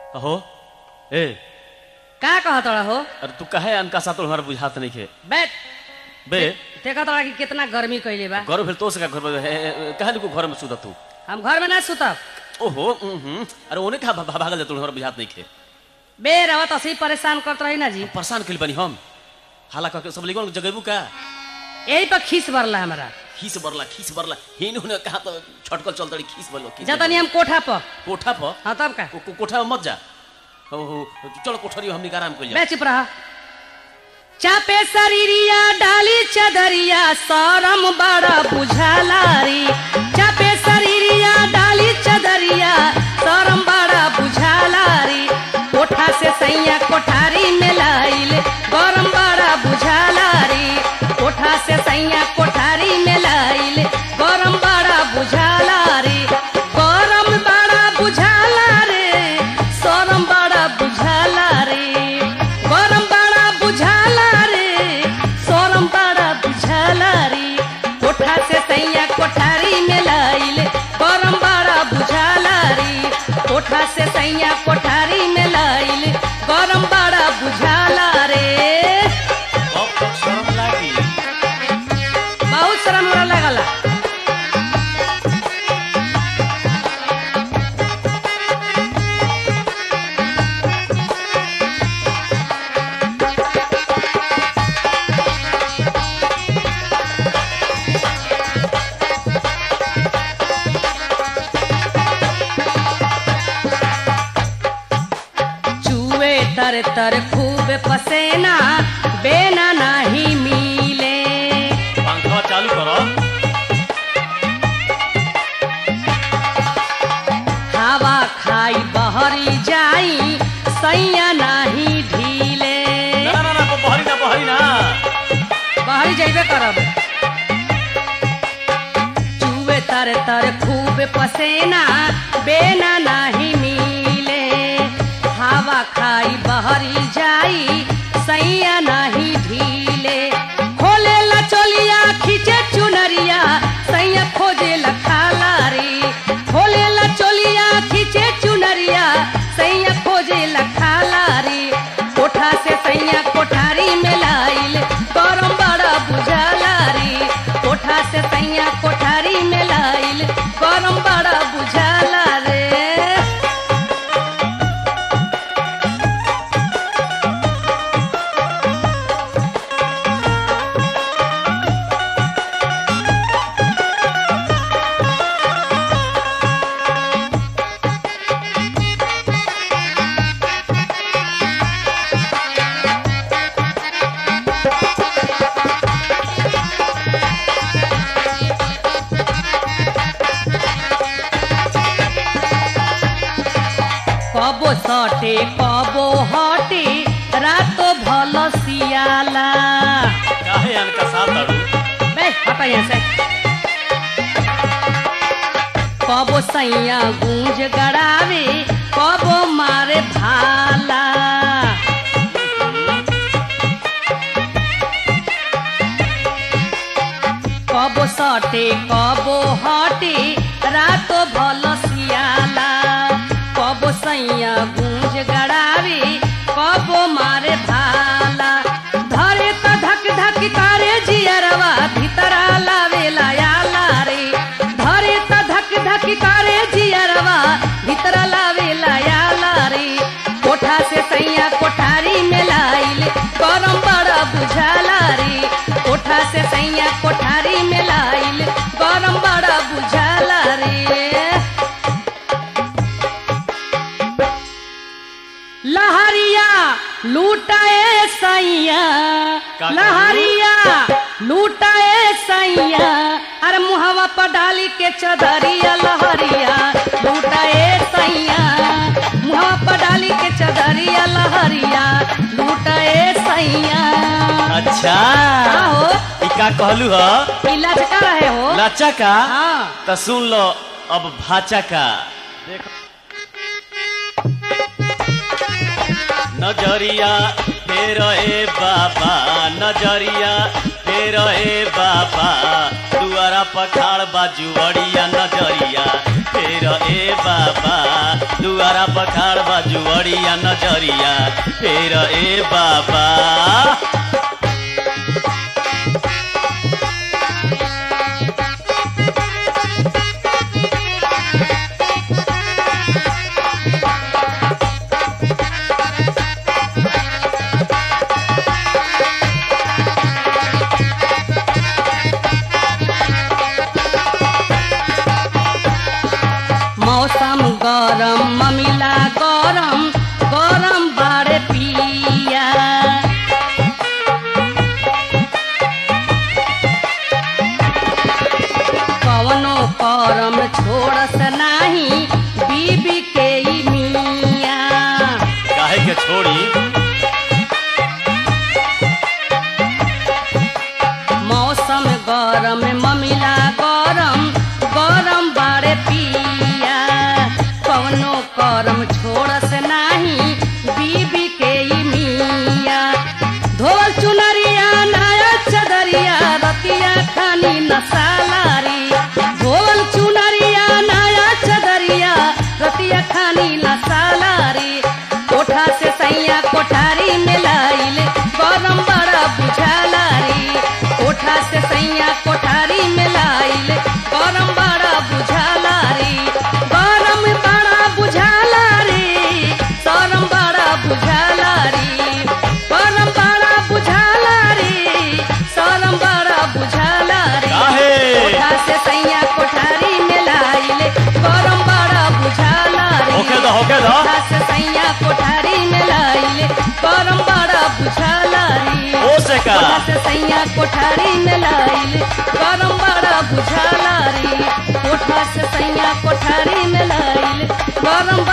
अहो ए का कहत रहा हो अरे तू कहे अनका सातुल हमारा बुझात नहीं खे बैठ बे देखत रहा कि कितना गर्मी कैले बा घर भेल तो से का घर में हे, हे, कहे को घर में सुता तू हम घर में ना सुतब ओहो उहुं, अरे ओने का भा- भागल जातुल हमारा बुझात नहीं खे बे रवत असी परेशान करत रही ना जी परेशान कइल बनी हम हाला कह के सब लिगन जगेबू का यही पर खीस बरला हमारा खीस बरला खीस बरला हिन होने कहा तो छटकल चल तड़ी खीस बरलो खीस जतनी हम कोठा पर कोठा पर हाँ तब का को- को- कोठा में मत जा ओहो चलो कोठरी हमनी का आराम कइल बे चुप रहा चापे शरीरिया डाली चदरिया सरम बड़ा बुझालारी चापे शरीरिया डाली चदरिया सरम बड़ा बुझालारी कोठा से सैया कोठारी में लाइल गरम बड़ा बुझालारी कोठा से सैया कोठारी में लाइल गरम बड़ा बुझालारी गरम बड़ा बुझाला रे सरम बड़ा बुझाला रे गरम बड़ा बुझाला रे सोरम बड़ा बुझाला रे कोठा से सैया कोठारी में लाइल गरम बड़ा बुझाला रे कोठा से सैया कोठारी में लाइल गरम बड़ा बुझाला रे अब तक शर्म लागी बहुत शर्म हमरा लगला चूहे तर तर खूब पसेना बेना नहीं मिले पंखा चालू करो हवा खाई बहरी जाई सैया नहीं ढीले ना ना ना ना बहरी ना बहरी ना बहरी जैबे करब चूहे तर तर खूब पसेना बेना नहीं मिले हवा खाई बहरी जाई सैया नहीं ढीले खोले ला चोलिया खींचे चुनरिया सैया खोजे ला खाला रे खोले ला चोलिया खींचे चुनरिया सैया खोजे ला खाला रे कोठा से सैया कोठारी में लाइल गरम बड़ा बुझाला रे कोठा से सैया कोठारी में लाइल गरम बड़ा बुझाला रे कबो सटे कबो हटे रातो भल सियाला काहे अनका साथ अड़ू बे हटा यहाँ से कबो सैया गूंज गड़ावे कबो मारे भाला कबो सटे कबो हटे रातो भल सियाला कबो सैया गूंज गड़ावे कबो मारे भाला धरे त धक धक करे जियरवा भीतरा लावेला आला रे धरे त धक धक करे जियरवा भीतरा लावेला आला रे कोठा से सैया कोठारी में लाइल गरम बड़ा बुझाला रे कोठा से सैया कोठारी में लाइल गरम बड़ा बुझाला रे लहरिया लूटाए सैया का कहलू? लहरिया लूटाए सैया अरे मुहवा पर डाली के चदरिया लहरिया लूटाए सैया मुहवा पर डाली के चदरिया लहरिया लूटाए सैया अच्छा हो ई का कहलू ह पीला चका रहे हो लाचा का हाँ त सुन लो अब भाचा का देख नजरिया फेर ए बाबा नजरिया फेर फेर ए बाबा दुआरा पखाड़ बाजुवड़िया नजरिया फेर ए बाबा दुआरा पखाड़ बाजुवड़िया नजरिया फेर ए बाबा मौसम गरम ममिला गरम गरम बाड़े पिया कवनो करम छोड़स नाही बीबी के ई मिया काहे के छोड़ी मौसम गरम ममिला गरम गरम बाड़े पिया कवनो करम छोड़स नाही बीबी के ई मिया धोल चुनरिया नया चदरिया रतिया खानी नसालारी धोल चुनरिया नया चदरिया रतिया खानी नसालारी कोठा से सैया कोठारी में लाइल गरम बड़ा बुझाला रे कोठा से सैया कोठारी में लाइल गरम बड़ा बुझाला रे गरम बड़ा बुझाला रे सरम बड़ा बुझाला रे गरम बड़ा बुझाला रे सरम बड़ा बुझाला रे काहे? कोठा से सैया कोठारी में लाइल गरम बड़ा बुझाला रे होके दो होके दो कोठा से सैया कोठारी में लाइले गरम बड़ा बुझाला रे ओ से का कोठा से सैया कोठारी में लाइले गरम बड़ा बुझाला रे कोठा से सैया कोठारी में लाइले गरम